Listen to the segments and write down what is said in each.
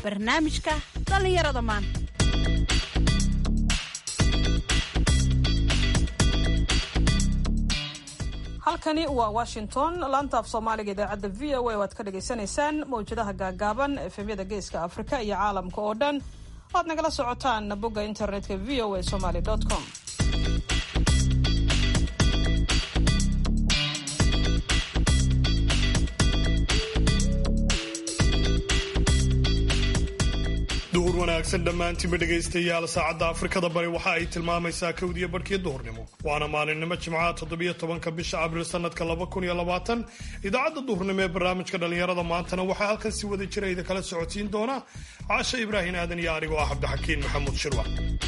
barnaamijka dhallinyarada maanta halkani waa washington laanta af soomaaliga idaacadda v o a oo aad ka dhagaysanaysaan mawjadaha gaagaaban efemyada geeska afrika iyo caalamka oo dhan oad nagala socotaan bogga internetka v o a somaly com duhur wanaagsan dhammaantiinba dhegaystayaal saacadda afrikada bari waxa ay tilmaamaysaa kowdiyo barhkii duhurnimo waana maalinimo jimcaha toddobiyo tobanka bisha abriil sanadka laba kun iyo labaatan idaacadda duhurnimo ee barnaamijka dhallinyarada maantana waxaa halkan si wada jira idin kala socotiin doona caasha ibraahin aadan iyo anigoo ah cabdixakiin maxamuud shirwa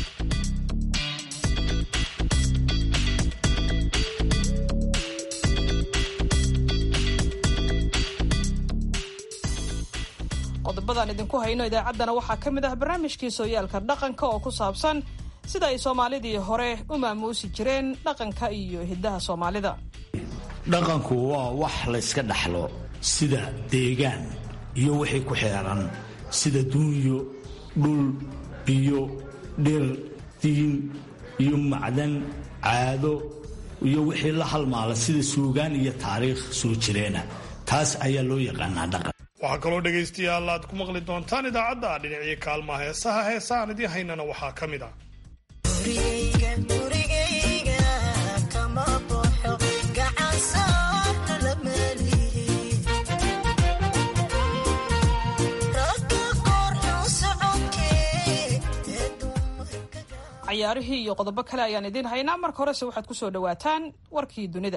qodobadan idinku hayno idaacaddana waxaa ka mid ah barnaamijkii sooyaalka dhaqanka oo ku saabsan sida ay soomaalidii hore u maamuusi jireen dhaqanka iyo hiddaha soomaalida dhaqanku waa wax layska dhaxlo sida deegaan iyo wixii ku xeeran sida duunyo dhul biyo dhir diin iyo macdan caado iyo wixii la halmaala sida suugaan iyo taariikh soo jireena taas ayaa loo yaqaanaa dhaqan waxaa kaloo dhegaystayaal aad ku maqli doontaan idaacadda dhinacii kaalmaha heesaha heesahaan idiin haynana waxaa ka mid ah cayaarihii iyo qodobo kale ayaan idiin haynaa marka horese waxaad ku soo dhowaataan warkii dunida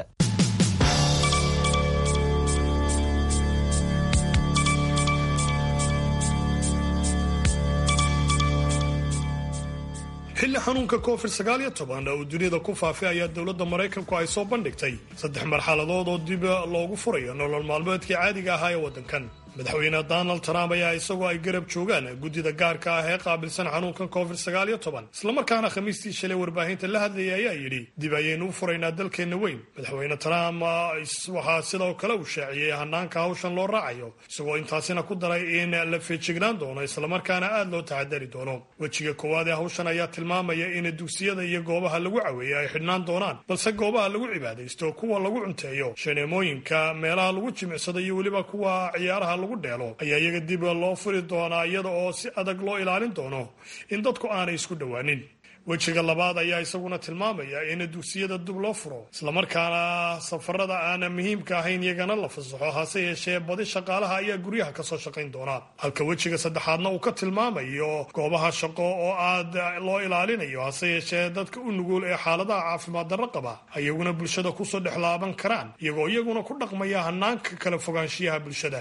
xilli xanuunka covid sagaal iyo toban uu dunida ku faafay ayaa dowladda maraykanku ay soo bandhigtay saddex marxaladood oo dib loogu furayo nolol maalmeedkii caadiga ahaa ee waddankan madaxweyne donald trump ayaa isagoo ay garab joogaan guddida gaarka ah ee qaabilsan xanuunkan covid sagaal iyo toban islamarkaana khamiistii shalay warbaahinta la hadlayay ayaa yidhi dib ayaynu u furaynaa dalkeenna weyn madaxweyne trump waxaa sidoo kale uu shaaciyey hanaanka hawshan loo raacayo isagoo intaasina ku daray in la feejignaan doono islamarkaana aad loo taxadari doono wejiga koowaad ee hawshan ayaa tilmaamaya in dugsiyada iyo goobaha lagu caweeyo ay xidhnaan doonaan balse goobaha lagu cibaadaysto kuwa lagu cunteeyo shaneemooyinka meelaha lagu jimicsado iyo weliba kuwa ciyaaraha lagu dheelo ayaa iyaga dib loo furi doonaa iyada oo si adag loo ilaalin doono in dadku aanay isku dhowaanin wejiga labaad ayaa isaguna tilmaamaya in dugsiyada dib loo furo islamarkaana safarada aana muhiimka ahayn iyagana la fasaxo hase yeeshee badi shaqaalaha ayaa guryaha kasoo shaqayn doona halka wejiga saddexaadna uu ka tilmaamayo goobaha shaqo oo aad loo ilaalinayo hase yeeshee dadka u nugul ee xaaladaha caafimaad darro qaba ayaguna bulshada kusoo dhexlaaban karaan iyagoo iyaguna ku dhaqmaya hanaanka kala fogaanshiyaha bulshada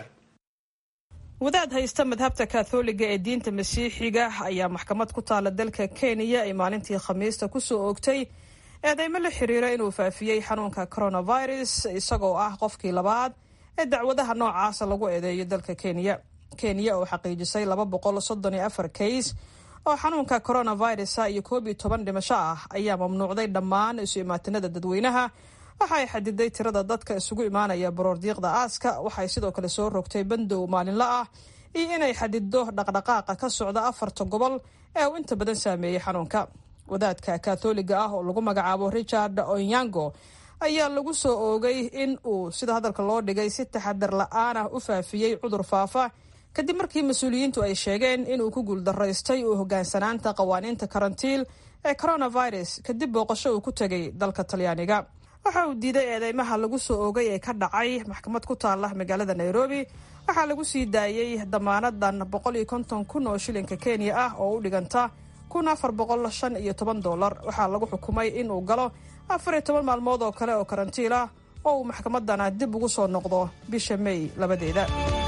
wadaad haysta madhabta katholiga ee diinta masiixiga ayaa maxkamad ku taala dalka kenya ay maalintii khamiista kusoo oogtay eedeymo la xiriira inuu faafiyey xanuunka coronavirus isagoo ah qofkii labaad ee dacwadaha noocaasa lagu eedeeyo dalka kenya kenya oo xaqiijisay laba boqol soddon iyo afar kays oo xanuunka coronavirusa iyo koob iyo toban dhimasho ah ayaa mamnuucday dhammaan isu imaatinada dadweynaha waxa ay xadiday tirada dadka isugu imaanaya baroordiiqda aaska waxay sidoo kale soo rogtay bandow maalinla ah iyo inay xadido dhaqdhaqaaqa ka socda afarta gobol ee uu inta badan saameeyey xanuunka wadaadka katholiga ah oo lagu magacaabo richard onyango ayaa lagu soo oogay in uu sida hadalka loo dhigay si taxadar la-aan ah u faafiyey cudur faafa kadib markii mas-uuliyiintu ay sheegeen inuu ku guuldaraystay uu hogaansanaanta qawaaniinta karantiil ee coronavirus kadib booqasho uu ku tegay dalka talyaaniga waxa uu diiday eedeymaha lagu soo oogay ee ka dhacay maxkamad ku taala magaalada nairobi waxaa lagu sii daayey damaanadan boqol iyo konton kun oo shilinka kenya ah oo u dhiganta kun afar boqol shan iyo toban dollar waxaa lagu xukumay inuu galo afar iyo toban maalmood oo kale oo karantiil ah oo uu maxkamadana dib ugu soo noqdo bisha may labadeeda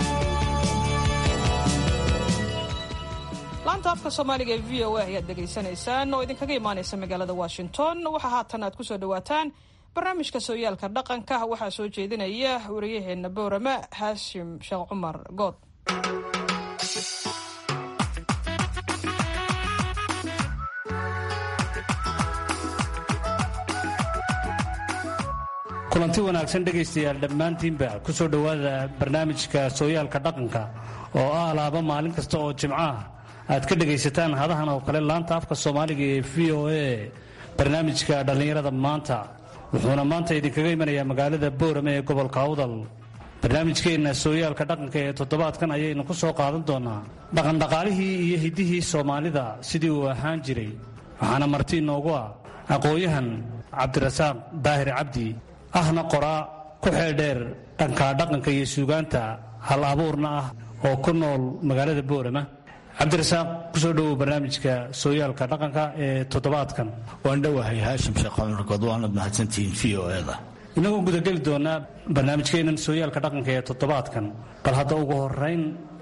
laanta afka soomaaliga ee v o a ayaad dhegaysanaysaan oo idinkaga imaanaysa magaalada washington waxaa haatan aad kusoo dhawaataan barnaamijka sooyaalka dhaqanka waxaa soo jeedinaya wariyaheenna boorama haashim sheekh cumar good kulanti wanaagsan dhegaystayaal dhammaantiinba ku soo dhowaada barnaamijka sooyaalka dhaqanka oo ah laaba maalin kasta oo jimco ah aad ka dhegaysataan hadahan oo kale laanta afka soomaaliga ee v o a barnaamijka dhallinyarada maanta wuxuuna maanta idinkaga imanayaa magaalada boorame ee gobolka awdal barnaamijkeenna sooyaalka dhaqanka ee toddobaadkan ayaynu ku soo qaadan doonaa dhaqandhaqaalihii iyo hiddihii soomaalida sidii uu ahaan jiray waxaana marti inoogu ah aqooyahan cabdirasaaq daahir cabdi ahna qoraa ku xeeldheer dhanka dhaqanka iyo suugaanta hal abuurna ah oo ku nool magaalada boorama cabdirasaaq kusoo dhowow barnaamijka sooyaalka dhaqanka ee toddobaadkan waan dhowahay haashim sheekhomarkood waanad mahadsantihiin v o eda inagoo gudageli doonaa barnaamijkeennan sooyaalka dhaqanka ee toddobaadkan bal hadda ugu horeyn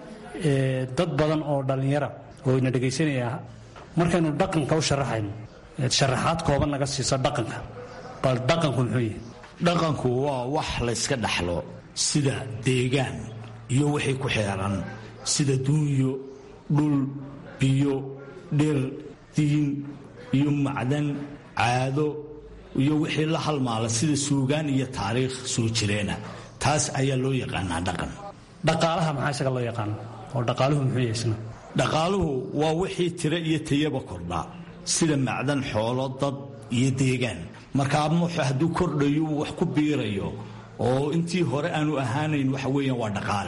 dad badan oo dhallinyara oo ina dhegaysanaya markaynu dhaqanka u sharaxayno sharaxaad kooban naga siiso dhaqanka bal dhaqanku muxuu yahay dhaqanku waa wax layska dhaxlo sida deegaan iyo wixii ku xeeran sida duunyo dhul biyo dhir diin iyo macdan caado iyo wixii la halmaala sida suugaan iyo taariikh soo jireena taas ayaa loo yaqaanaa dhaqan dhaqaalaha maxaa isaga loo yaqaana oo dhaqaaluhu muxuu yahay isna dhaqaaluhu waa wixii tiro iyo tayaba kordhaa sida macdan xoolo dad iyo deegaan markaa hadduu kordhayo uu wax ku biirayo oo intii hore aanu ahaanayn waxa weeyaan waa dhaqaale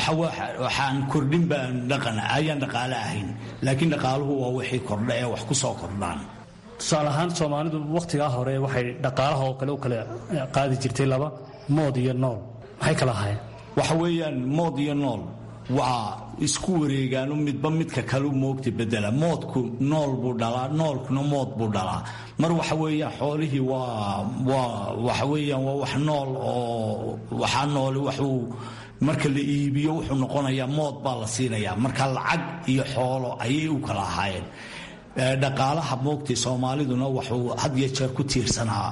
waxaan kordhin baan dhaqan ayaan dhaqaale ahayn laakiin dhaqaaluhu waa wixii kordha ee wax ku soo kordhaan tusaale ahaan soomaalidu wakhtigaa hore waxay dhaqaalaha oo kale u kala qaadi jirtay laba mood iyo nool maxay kala ahaayeen waxa weeyaan mood iyo nool waa isku wareegaano midba midka kalu moogta bedela moodku nool buu dhalaa noolkuna mood buu dhalaa mar waxa weeyaan xoolihii waa waa waxa weeyaan waa wax nool oo waxaa nooli waxuu marka la iibiyo wuxuu noqonayaa mood baa la siinayaa marka lacag iyo xoolo ayay u kala ahaayeen dhaqaalaha moogtay soomaaliduna wuxuu had iyo jeer ku tiirsanaa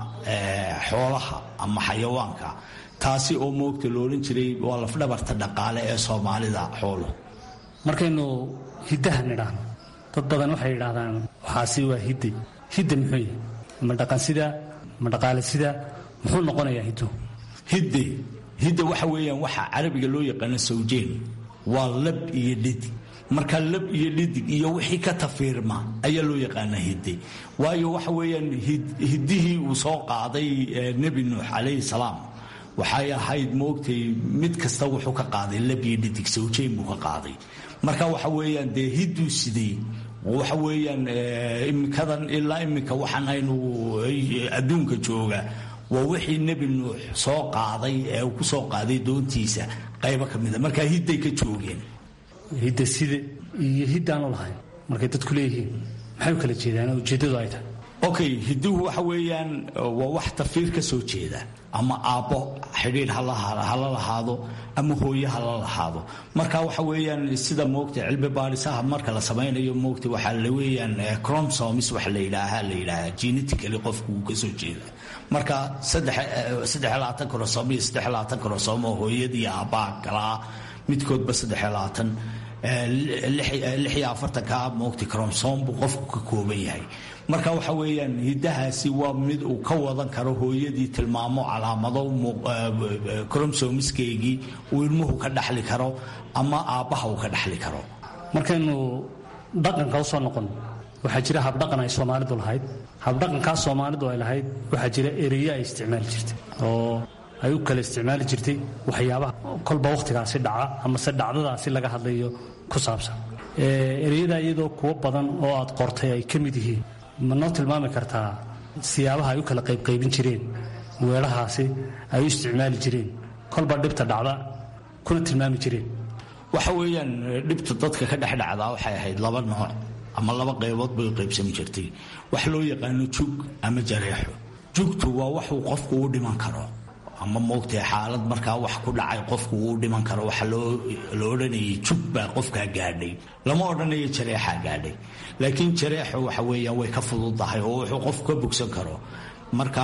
xoolaha ama xayawaanka taasi oo moogta loodhan jiray waa lafdhabarta dhaqaale ee soomaalida xooluhu markaynu hiddaha nidhaahno dad badan waxay yidhaahdaan waxaasi waa hidde hidda muxuu yahay ma dhaqan sida ma dhaqaale sida muxuu noqonayaa hiddu hidde hidda waxa weeyaan waxa carabiga loo yaqaano sawjeen waa lab iyo dhidig marka lab iyo dhidig iyo wixii ka tafiirma ayaa loo yaqaanaa hidde waayo waxa weeyaan hiddihii uu soo qaaday nebi nuux calayhi salaam waxay ahayd moogtay mid kasta wuxuu ka qaaday labiyo dhidig sawjeyn buu ka qaaday marka waxa weeyaan dee hidduu sidey waxa weeyaan iminkadan ilaa iminka waxaan aynu adduunka jooga waa wixii nebi nuux soo qaaday ee uu ku soo qaaday doontiisa qaybo ka mida marka hidday ka joogeen hidda side iyo hiddaanu lahayn markay dadku leeyihiin maxay u kala jeedaan ujeeddadu ay tahay okay hidduhu waxa weeyaan waa wax tafiir ka soo jeeda ama aabbo xidhiidh hala lahaado ama hooye hala lahaado marka waxa weeyaan sida moogta cilmi baadhisaha marka la samaynayo moogta waxaa la weeyaan chromosomes waxa la yidhaaha la yidhaahaa genetically qofku uu ka soo jeeda marka saddex labaatan krosom iyo saddex labaatan krosom oo hooyadii aabbaha kala ah midkoodba saddex labaatan lix iyo afartanka moogta chromosom buu qofku ka kooban yahay marka waxa weeyaan hiddahaasi waa mid uu ka wadan karo hooyadii tilmaamo calaamado cromsomiskeygii uu ilmuhu ka dhaxli karo ama aabbaha uu ka dhaxli karo markaynu dhaqanka u soo noqon waxaa jira habdhaqan ay soomaalidu lahayd habdhaqankaa soomaalidu ay lahayd waxaa jira ereyo ay isticmaali jirtay oo ay u kala isticmaali jirtay waxyaabaha kolba wakhtigaasi dhaca amase dhacdadaasi laga hadlayo ku saabsan ereyada iyadoo kuwo badan oo aad qortay ay ka mid yihiin ma noo tilmaami kartaa siyaabaha ay u kala qaybqaybin jireen weelahaasi ay u isticmaali jireen kolba dhibta dhacda kuna tilmaami jireen waxa weeyaan dhibta dadka ka dhex dhacdaa waxay ahayd laba nooc ama laba qaybood bay u qaybsami jirtay wax loo yaqaano jug ama jareexo jugtu waa waxuu qofku u dhiman karo ama moogtay xaalad markaa wax ku dhacay qofku uu dhiman karo waxa la odhanayay jug baa qofkaa gaadhay lama odhanayo jareexaa gaadhay laakiin jareexu waxa weeyaan way ka fududahay oo wuxuu qofku ka bogsan karo marka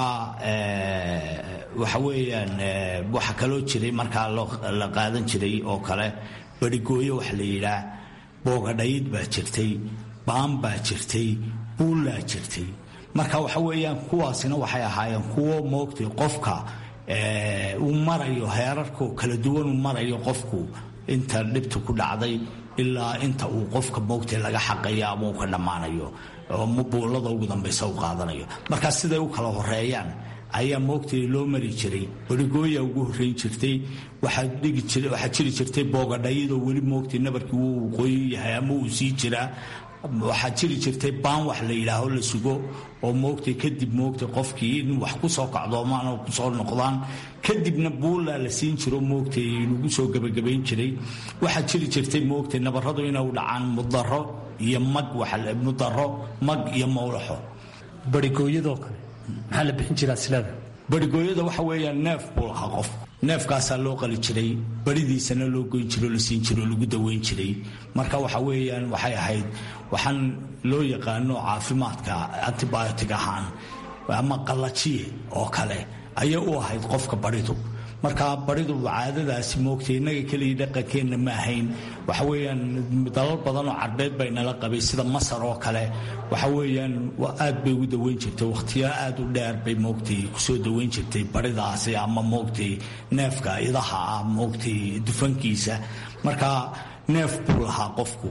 waxa weeyaan waxa kaloo jiray markaa la qaadan jiray oo kale barigooyo waxa la yidhaah boogadhayd baa jirtay baan baa jirtay buullaa jirtay marka waxa weeyaan kuwaasina waxay ahaayeen kuwo moogtay qofka uu marayo heerarku kala duwan uu marayo qofku inta dhibta ku dhacday ilaa inta uu qofka moogtay laga xaqayo ama uu ka dhammaanayo oo buullada ugu dambaysa u qaadanayo markaa siday u kala horeeyaan ayaa moogtay loo mari jiray barigooya ugu horreyn jirtay waxaa jiri jirtay boogadhayadoo weli moogtay nabarkii wuu qoyin yahay ama uu sii jiraa waxaa jiri jirtay baan wax la yidhaaho la sugo oo moogtay kadib moogtay qofkii in wax ku soo kacdoomaan oo kusoo noqdaan kadibna buullaa la siin jiro moogtay lagu soo gebagabayn jiray waxaa jiri jirtay moogtay nabarradu inay dhacaan mudaro iyo mag mudaro mag iyo mawlaxo barigooyadoo kale maxaa la bixin jiraa silada barigooyada waxa weeyaan neef buu lahaa qofku neefkaasaa loo qali jiray baridiisana loo goyn jiro la siin jiro lagu daweyn jiray marka waxa weeyaan waxay ahayd waxaan loo yaqaano caafimaadka antibiotic ahaan ama qallajiye oo kale ayay u ahayd qofka baridu marka baridu caadadaasi moogtay innaga keliya dhaqankeenna ma ahayn waxa weeyaan dalal badan oo carbeed bay nala qabay sida masar oo kale waxa weeyaan aad bay ugu daweyn jirtay wakhtiyo aad u dheer bay moogtay kusoo daweyn jirtay baridaasi ama moogtay neefka idaha ah moogtay dufankiisa marka neef buu lahaa qofku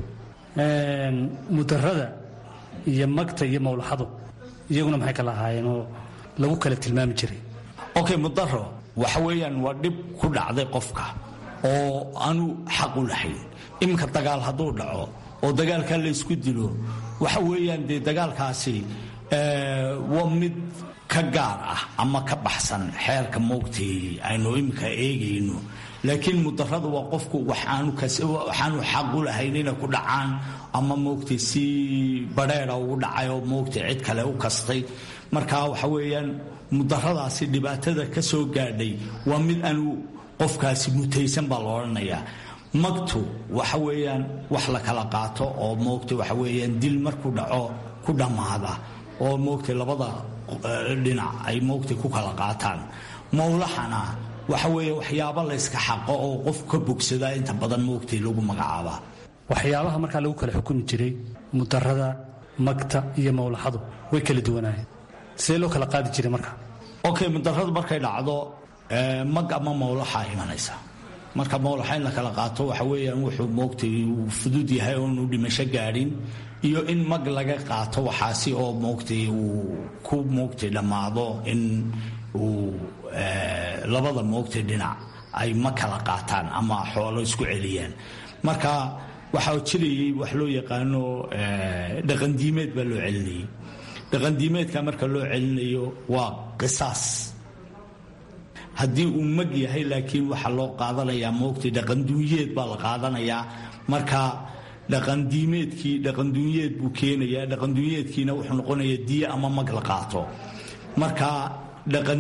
mudarada iyo magta iyo mawlaxadu iyaguna maxay kala ahaayeen oo lagu kala tilmaami jiray okay mudaro waxa weeyaan waa dhib ku dhacday qofka oo aanu xaq u lahayn iminka dagaal hadduu dhaco oo dagaalkaa laysku dilo waxa weeyaan dee dagaalkaasi waa mid ka gaar ah ama ka baxsan xeerka moogtay aynu iminka eegayno laakiin mudaradu waa qofku waxaanu xaq u lahayn inay ku dhacaan ama moogtay si badheera ugu dhacay oo moogtay cid kale u kastay marka waxa weeyaan mudaradaasi dhibaatada ka soo gaadhay waa mid aanu qofkaasi mutaysan baa la odhanayaa magtu waxa weeyaan wax la kala qaato oo moogtay waxa weeyaan dil markuu dhaco ku dhammaada oo moogtay labada dhinac ay moogtay ku kala qaataan mawlaxana waxa weeye waxyaabo la yska xaqo oo qof ka bogsada inta badan moogtay lagu magacaabaa waxyaabaha markaa lagu kala xukumi jiray mudarada magta iyo mawlaxadu way kala duwanaayeen sidee loo kala qaadi jiray marka okay mudaradu markay dhacdo mag ama mawlaxa imanaysa marka mawlaxa in la kala qaato waxa weeyaan wuxuu moogtay uu fudud yahay oonu dhimasho gaadhin iyo in mag laga qaato waxaasi oo moogtay uu ku moogtay dhammaado in uu labada moogtay dhinac ay ma kala qaataan ama xoolo isku celiyaan marka waxaa jirayay wax loo yaqaano dhaqandiimeed baa loo celinayay dhaqandiimeedka marka loo celinayo waa qisaas haddii uu mag yahay laakiin waxaa loo qaadanayaa moogtay dhaqanduunyeed baa la qaadanayaa marka dhaqandiimeedkii dhaqanduunyeed buu keenayaa dhaqanduunyeedkiina wuxuu noqonayaa diye ama mag la qaato marka dhaqan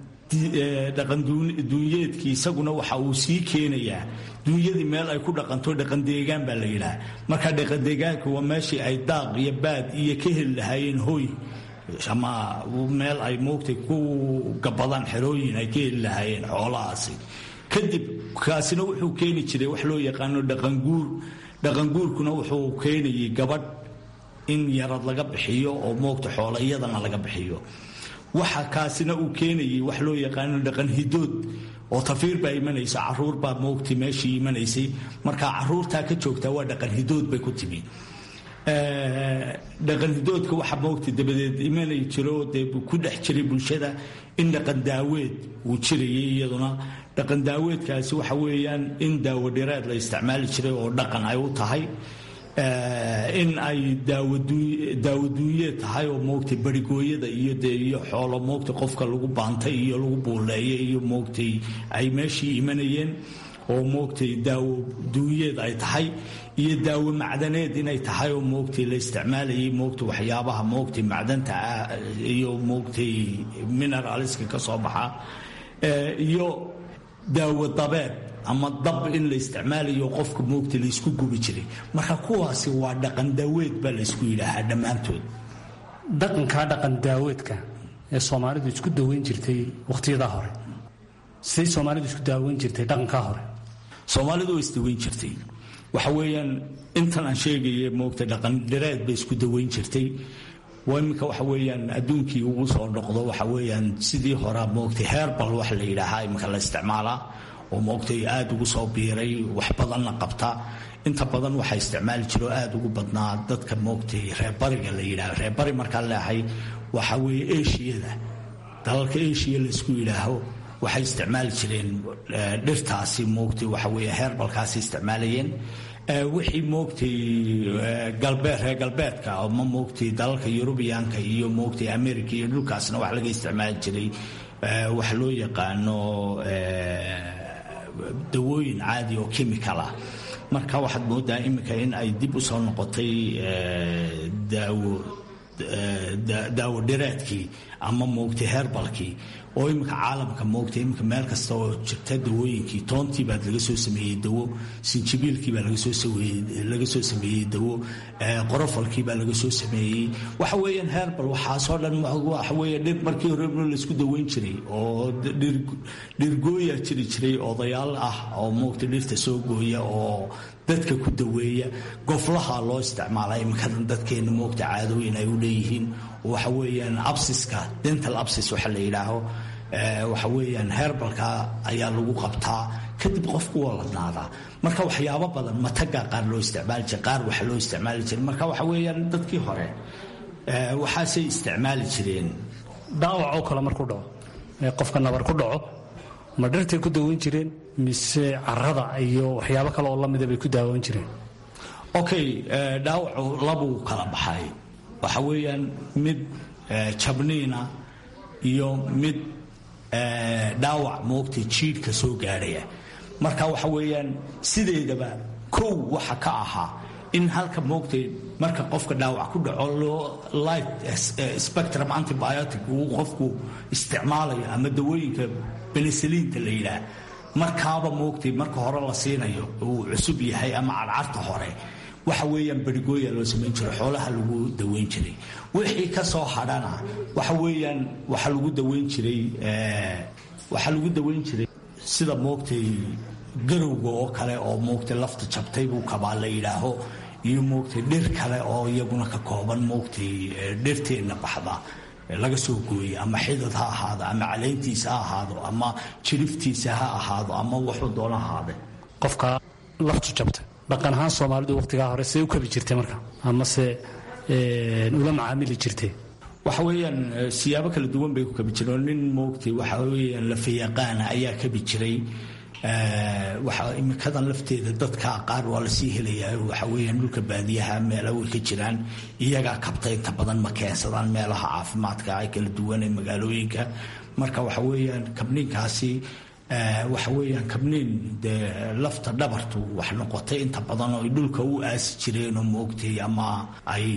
dhaqanduunyeedkii isaguna waxa uu sii keenayaa duunyadii meel ay ku dhaqanto dhaqandeegaan baa la yidhaha marka dhaqandeegaanka waa meeshii ay daaq iyo baad iyo ka heli lahaayeen hoy ama meel ay moogtay ku gabadaan xerooyin ay ka heli lahaayeen xoolahaasi kadib kaasina wuxuu keeni jiray wax loo yaqaano dhaqanguur dhaqanguurkuna wuxuu keenayay gabadh in yarad laga bixiyo oo moogta xoola iyadana laga bixiyo waxa kaasina uu keenayay wax loo yaqaano dhaqan hidood oo tafiir baa imanaysa caruur baa moogtay meeshii imanaysay marka caruurtaa ka joogtaa waa dhaqan hidood bay ku timi dhaqan hidoodka waxa moogtay dabadeed imanay jiro dee ku dhex jiray bulshada in dhaqan daaweed uu jirayay iyaduna dhaqan daaweedkaasi waxa weeyaan in daawo dhireed la isticmaali jiray oo dhaqan ay u tahay in ay daawaduunyeed tahay oo moogtay barigooyada iyo dee iyo xoolo moogtay qofka lagu baantay iyo lagu buuleeyay iyo moogtay ay meeshii imanayeen oo moogtay daawo duunyeed ay tahay iyo daawo macdaneed inay tahay oo moogtay la isticmaalayay moogtay waxyaabaha moogtay macdanta ah iyo moogtay mineraliska ka soo baxa iyo daawo dabeed ama dab in la isticmaalayo qofka moogta laysku gubi jiray marka kuwaasi waa dhaqan daaweed baa laysku yidhaahaa dhammaantood dhaqankaa dhaqan daaweedka ee soomaalidu isku daweyn jirtay wakhtiyadaa hore siday soomaalidu isku daaweyn jirtay dhaqankaa hore soomaalidu way isdaweyn jirtay waxa weeyaan intan aan sheegaya moogta dhaqan dhireed bay isku daweyn jirtay waa iminka waxa weeyaan adduunkii ugu soo noqdo waxa weeyaan sidii horaa moogtay heerbal wax la yidhaahaa iminka la isticmaalaa oo moogtay aada ugu soo biiray wax badanna qabta inta badan waxaa isticmaali jiro aada ugu badnaa dadka moogtay reerbariga la yidhaah reerbari markaan leehay waxa weeye eshiyada dalalka eshiya laysku yidhaaho waxay isticmaali jireen dhirtaasi moogtay waxa weeye heerbalkaasi isticmaalayeen wixii moogtay galbeed reer galbeedka ma moogtay dalalka yurubiyaanka iyo moogtay america iyo dhulkaasna wax laga isticmaali jiray wax loo yaqaano dawooyin caadi oo chemical ah marka waxaad moodaa iminka in ay dib u soo noqotay daawo daawo dhireedkii ama moogtay herbalkii oo iminka caalamka moogtay iminka meel kasta oo jirta dawooyinkii toontii baad laga soo sameeyey dawo sinjibiilkii baa laga soo laga soo sameeyey dawo qorofalkii baa laga soo sameeyey waxa weeyaan herbal waxaasoo dhan waxa weeye dhir markii hore laysku daweyn jiray oo dhirgooya jiri jiray odayaal ah oo moogtay dhirta soo gooya oo dadka ku daweeya goflaha loo isticmaala iminkadan dadkeena moogta caadooyin ay u leeyihiin waxa weeyaan absiska dental absis waxa la yidhaaho waxa weeyaan herbalka ayaa lagu qabtaa kadib qofku waa ladnaadaa marka waxyaabo badan mataga qaar loo isticmaali jira qaar waxa loo isticmaali jira marka waxa weeyaan dadkii hore waxaasay isticmaali jireen dhaawacoo kale markuu dhaco qofka nabar ku dhaco ma dhirtay ku daweyn jireen mise carada iyo waxyaabo kale oo lamida bay ku daawan jireen okay dhaawacu labuu kala baxay waxa weeyaan mid jabniina iyo mid dhaawac moogtay jiidhka soo gaadhaya marka waxa weeyaan sideedaba kow waxa ka ahaa in halka moogtay marka qofka dhaawac ku dhaco loo light spectrum antibiotic uu qofku isticmaalayo ama dawooyinka benesaliinta la yidhaah markaaba moogtay marka hore la siinayo uu cusub yahay ama cadcarta hore waxa weeyaan berigooya loo samayn jiray xoolaha lagu daweyn jiray wixii ka soo hadhana waxa weeyaan waxa lagu daweyn jiray waxaa lagu daweyn jiray sida moogtay garowga oo kale oo moogtay lafta jabtay buu kabaa la yidhaaho iyo moogtay dhir kale oo iyaguna ka kooban moogtay dhirteenna baxda laga soo gooyey ama xidad ha ahaado ama caleyntiisa ha ahaado ama jiriftiisa ha ahaado ama wuxuu doona ahaade qofka laftu jabta dhaqan ahaan soomaalidu waqtigaa hore see u kabi jirtay marka amase ula macaamili jirtay waxa weeyaan siyaabo kala duwan bay ku kabi jireen nin moogtay waxa weeyaan lafayaqaana ayaa kabi jiray waxa imikadan lafteeda dadka qaar waa lasii helayaa waxa weeyaan dhulka baadiyaha meela way ka jiraan iyagaa kabta inta badan ma keensadaan meelaha caafimaadka ay kala duwan ee magaalooyinka marka waxa weeyaan kabninkaasi waxa weeyaan kabniin dee lafta dhabartu wax noqotay inta badan oo ay dhulka u aasi jireen oo moogtay ama ay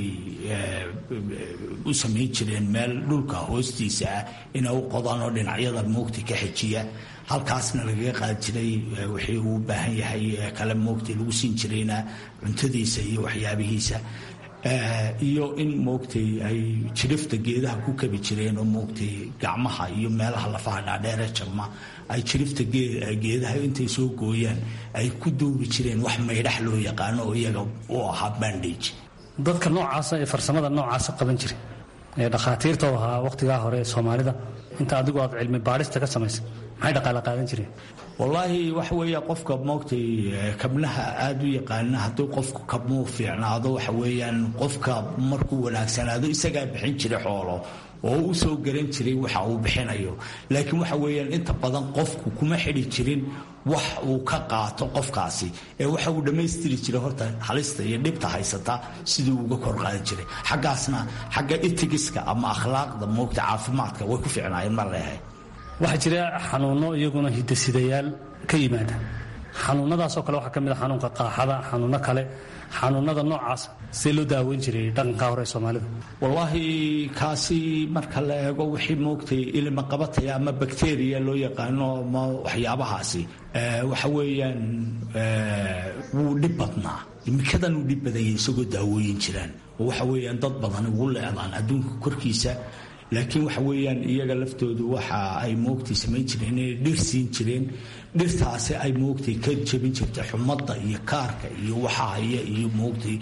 u samayn jireen meel dhulka hoostiisa ah inay u qodaan oo dhinacyada moogtay ka xejiya halkaasna lagaga qaadi jiray wixii uu u baahan yahay kale moogtay lagu siin jirayna cuntadiisa iyo waxyaabihiisa iyo in moogtay ay jirifta geedaha ku kabi jireen oo moogtay gacmaha iyo meelaha lafaha dhaadheere jabma ay jirifta geedaha intay soo gooyaan ay ku duubi jireen wax maydhax loo yaqaano oo iyaga u ahaa bandage dadka noocaasa ee farsamada noocaasa qaban jiray ee dhakhaatiirta u ahaa wakhtigaa hore ee soomaalida inta adigu aad cilmi baadhista ka samaysay maxay dhaqaale qaadan jireen wallaahi waxa weeya qofka moogtay kabnaha aada u yaqaana hadduu qofku kabmuu fiicnaado waxa weeyaan qofka markuu wanaagsanaado isagaa bixin jiray xoolo oo u soo garan jiray waxa uu bixinayo laakiin waxa weeyaan inta badan qofku kuma xidhi jirin wax uu ka qaato qofkaasi ee waxa uu dhammaystiri jiray horta halista iyo dhibta haysata sidii uga kor qaadi jiray xaggaasna xagga itigiska ama akhlaaqda moogta caafimaadka way ku fiicnaayeen mar leehay waxaa jira xanuunno iyaguna hidasidayaal ka yimaada xanuunadaasoo kale waxaa ka mid a xanuunka qaaxada xanuunno kale xanuunada noocaas see loo daaweyn jiray dhaqanka hore ee soomaalida wallaahi kaasi marka la eego wixii moogtay ilma qabataya ama bakteriya loo yaqaano ama waxyaabahaasi waxa weeyaan wuu dhib badnaa imikadan uu dhib badanyay isagoo daawooyin jiraan oo waxa weeyaan dad badan ugu leedaan adduunka korkiisa laakiin waxa weeyaan iyaga laftoodu waxa ay moogtay samayn jireen inay dhir siin jireen dhirtaasi ay moogtay ka jebin jirtay xumadda iyo kaarka iyo waxa haya iyo moogtay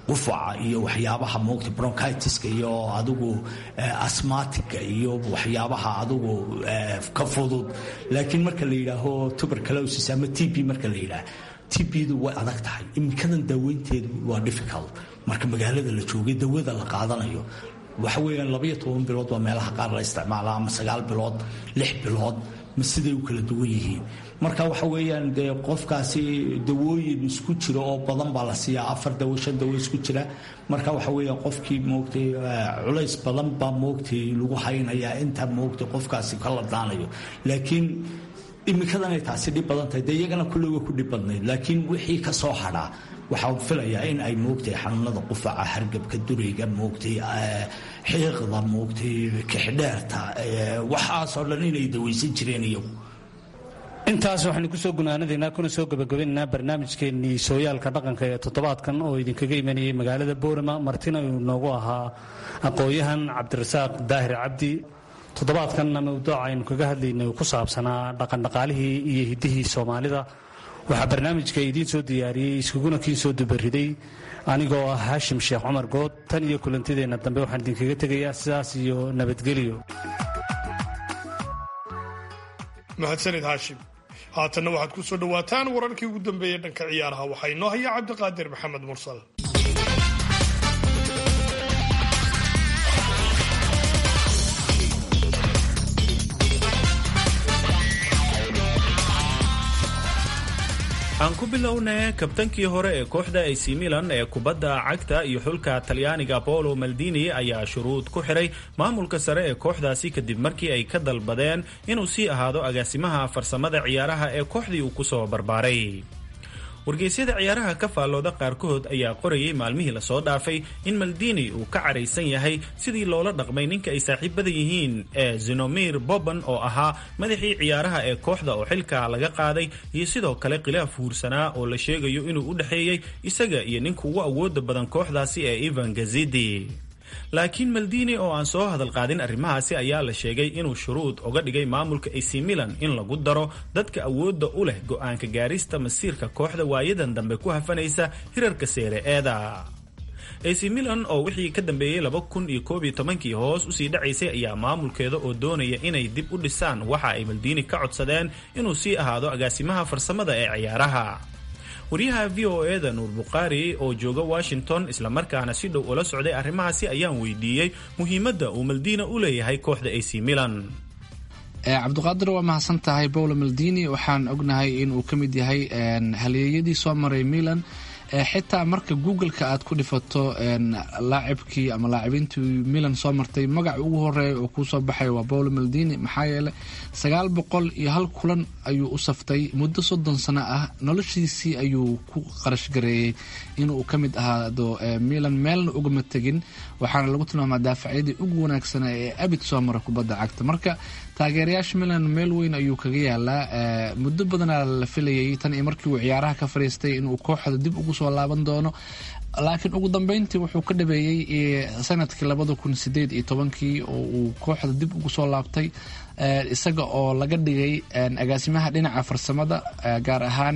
qufaca iyo waxyaabaha moogta bronchitiska iyo adigu asmatica iyo waxyaabaha adigu ka fudud laakiin marka la yidhaaho tuberculosis ama t b marka la yidhaah tbdu way adag tahay iminkadan daaweynteedu waa difficult marka magaalada la joogay dawada la qaadanayo waxa weeyaan labaiyo toban bilood waa meelaha qaar la isticmaala ama sagaal bilood lix bilood ma siday u kala duwan yihiin marka waxa weeyaan dee qofkaasi dawooyin isku jira oo badan baa la siiyaa afar dawo shan dawo isku jira marka waxa weeyaan qofkii moogtay culays badan baa moogtay lagu haynayaa inta moogtay qofkaasi ka ladnaanayo laakiin imikadanay taasi dhib badan tahay dee iyagana kulley way ku dhib badnayd laakiin wixii ka soo hadhaa waxaan filayaa in ay moogtay xanuunada qufaca hargabka durayga moogtay xiiqda moogtay kixdheerta waxaasoo dhan inay dawaysan jireen iyagu intaas waxaynu kusoo gunaanadaynaa kuna soo gabagabaynaynaa barnaamijkeennii sooyaalka dhaqanka ee toddobaadkan oo idinkaga imanayay magaalada boorama martina uu noogu ahaa aqoon-yahan cabdirasaaq daahir cabdi toddobaadkanna mawduuca aynu kaga hadlaynay ku saabsanaa dhaqandhaqaalihii iyo hiddihii soomaalida waxaa barnaamijka idiin soo diyaariyey iskuguna kiin soo dubariday anigoo ah haashim sheekh cumar good tan iyo kulantideenna dambe waxaan idinkaga tegayaa sidaas iyo nabadgelyo mahadsanid haashim haatanna waxaad ku soo dhowaataan wararkii ugu dambeeyey dhanka ciyaaraha waxaa inoo haya cabdiqaadir maxamed mursal aan ku bilownay kabtankii hore ee kooxda ac milan ee kubadda cagta iyo xulka talyaaniga paolo maldini ayaa shuruud ku xiray maamulka sare ee kooxdaasi kadib markii ay ka dalbadeen inuu sii ahaado agaasimaha farsamada ciyaaraha ee kooxdii uu kusoo barbaaray wargeysyada ciyaaraha ka faallooda qaarkood ayaa qorayay maalmihii lasoo dhaafay in maldini uu ka caraysan yahay sidii loola dhaqmay ninka ay saaxiibada yihiin ee zinomir boban oo ahaa madaxii ciyaaraha ee kooxda oo xilka laga qaaday iyo sidoo kale khilaaf huursanaa oo la sheegayo inuu u dhexeeyey isaga iyo ninka ugu awooda badan kooxdaasi ee ivan gazidi laakiin maldini oo aan soo hadal qaadin arrimahaasi ayaa la sheegay inuu shuruud uga dhigay maamulka ac milan in lagu daro dadka awoodda u leh go-aanka gaarista masiirka kooxda waayadan dambe ku hafanaysa hirarka seere eeda ac milan oo wixii ka dambeeyey laba kun iyo koob iyo tobankii hoos usii dhacaysay ayaa maamulkeeda oo doonaya inay dib u dhisaan waxa ay maldini ka codsadeen inuu sii ahaado agaasimaha farsamada ee ciyaaraha waryaha v o eda nuur bukhaari oo jooga washington islamarkaana si dhow ula socday arrimahaasi ayaan weydiiyey muhiimadda uu maldina u leeyahay kooxda ac milan cabdiqaadir waa mahadsan tahay paulo maldini waxaan ognahay inuu ka mid yahay halyeeyadii soo maray milan xitaa marka google-ka aad ku dhifato laacibkii ama laacibiintii milan soo martay magaca ugu horeeya oo kuusoo baxay waa paulo maldini maxaa yeeley sagaal boqol iyo hal kulan ayuu u saftay muddo soddon sano ah noloshiisii ayuu ku qarash gareeyey inuu ka mid ahaado milan meelna ugama tegin waxaana lagu tilmaamaa daafacyadii ugu wanaagsanaa ee abid soo mara kubadda cagta marka taageerayaasha milan meel weyn ayuu kaga yaalaa muddo badanaa la filayay tan iyo markii uu ciyaaraha ka fariistay inuu kooxda dib ugu soo laaban doono laakiin ugu dambeyntii wuxuu ka dhabeeyey sanadkii labada kun sideed iyo tobankii oo uu kooxda dib ugu soo laabtay isaga oo laga dhigay agaasimaha dhinaca farsamada gaar ahaan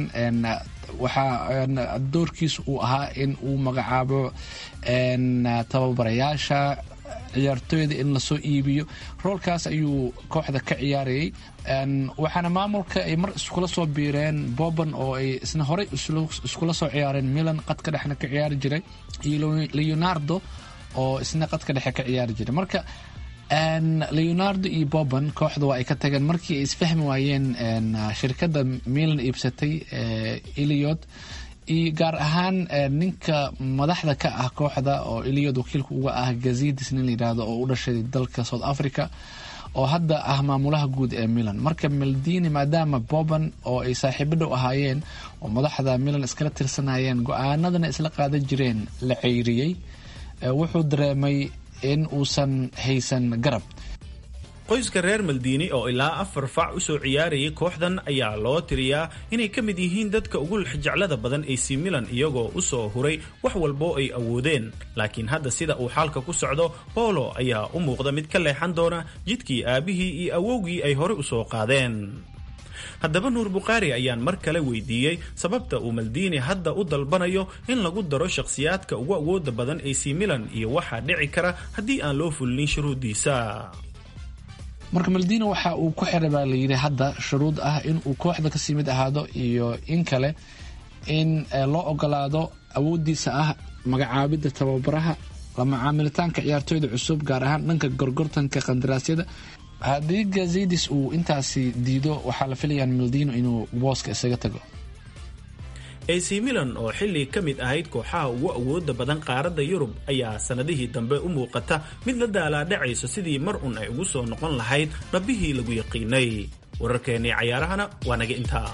waxaa doorkiisa uu ahaa in uu magacaabo tababarayaasha ciyaartooyda in lasoo iibiyo roolkaas ayuu kooxda ka ciyaarayay waxaana maamulka ay mar iskula soo biireen boban oo ay isna horey iskula soo ciyaareen milan qadka dhexna ka ciyaari jiray iyo leonardo oo isna qadka dhexe ka ciyaari jiray marka leonardo iyo boban kooxda waa ay ka tageen markii ay isfahmi waayeen shirkadda milan iibsatay iliod iyo gaar ahaan ninka madaxda ka ah kooxda oo iliyad wakiilka uga ah gazidis nin layidhaahdo oo u dhashay dalka south africa oo hadda ah maamulaha guud ee milan marka maldini maadaama boban oo ay saaxiibo dhow ahaayeen oo madaxda milan iskala tirsanayeen go-aanadana isla qaadan jireen la ceyriyey wuxuu dareemay in uusan haysan garab qoyska reer maldini oo ilaa afar fac u soo ciyaarayay kooxdan ayaa loo tiriyaa inay ka mid yihiin dadka ugu lexjeclada badan ac milan iyagoo u soo huray wax walboo ay awoodeen laakiin hadda sida uu xaalka ku socdo bolo ayaa u muuqda mid ka leexan doona jidkii aabihii iyo awowgii ay horey u soo qaadeen haddaba nuur bukhaari ayaan mar kale weydiiyey sababta uu maldini hadda u dalbanayo in lagu daro shakhsiyaadka ugu awooda badan ac milan iyo waxaa dhici kara haddii aan loo fulinin shuruuddiisa marka maldino waxa uu ku xiray baa layidhi hadda shuruud ah in uu kooxda kasii mid ahaado iyo in kale in loo ogolaado awoodiisa ah magacaabidda tababaraha la macaamilitaanka ciyaartooyda cusub gaar ahaan dhanka gorgortanka qandaraasyada haddii gazidis uu intaasi diido waxaa la filayaan maldino inuu booska isaga tago ac milan oo xilli ka mid ahayd kooxaha ugu awooda badan qaaradda yurub ayaa sannadihii dambe u muuqata mid la daalaadhacayso sidii mar un ay ugu soo noqon lahayd dhabbihii lagu yaqiinay wararkeennii cayaarahana waa naga intaa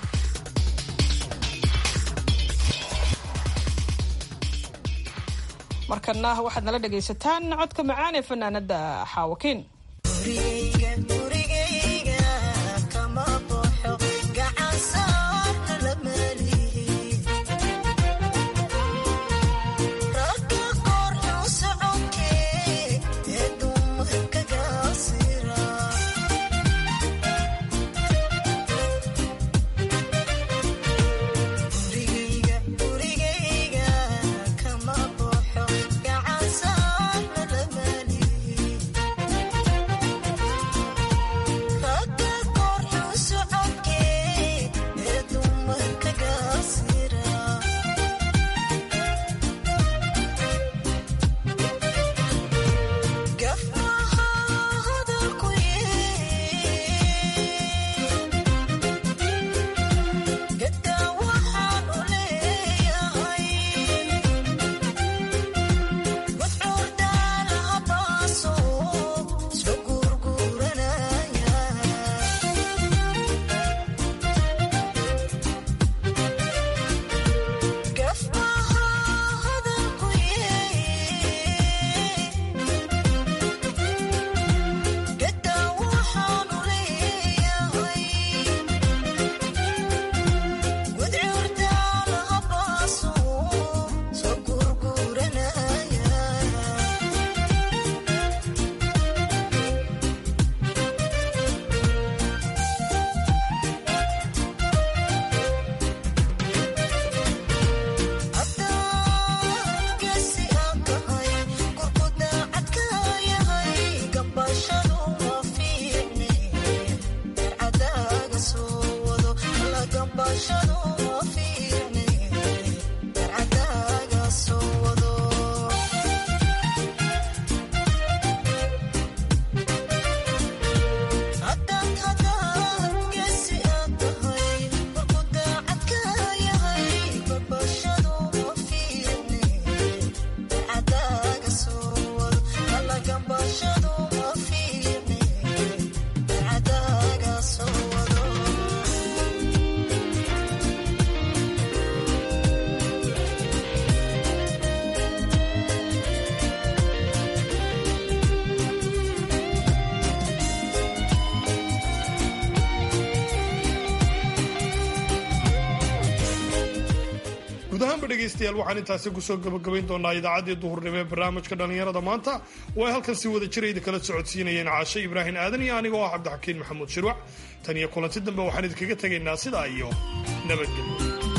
markana waxaad nala dhegaysataan codka macaan ee fanaanada xaawakiin guud ahaanba dhegaystayaal waxaan intaasi kusoo gabagabayn doonaa idaacaddii duhurnimo ee barnaamijka dhallinyarada maanta oo ay halkan si wada jirayda kala socodsiinayeen caashe ibraahim aadan iyo anigoo ah cabdixakiin maxamuud shirwac tan iyo kulanti dambe waxaan idinkaga tegaynaa sidaa iyo nabadgelyo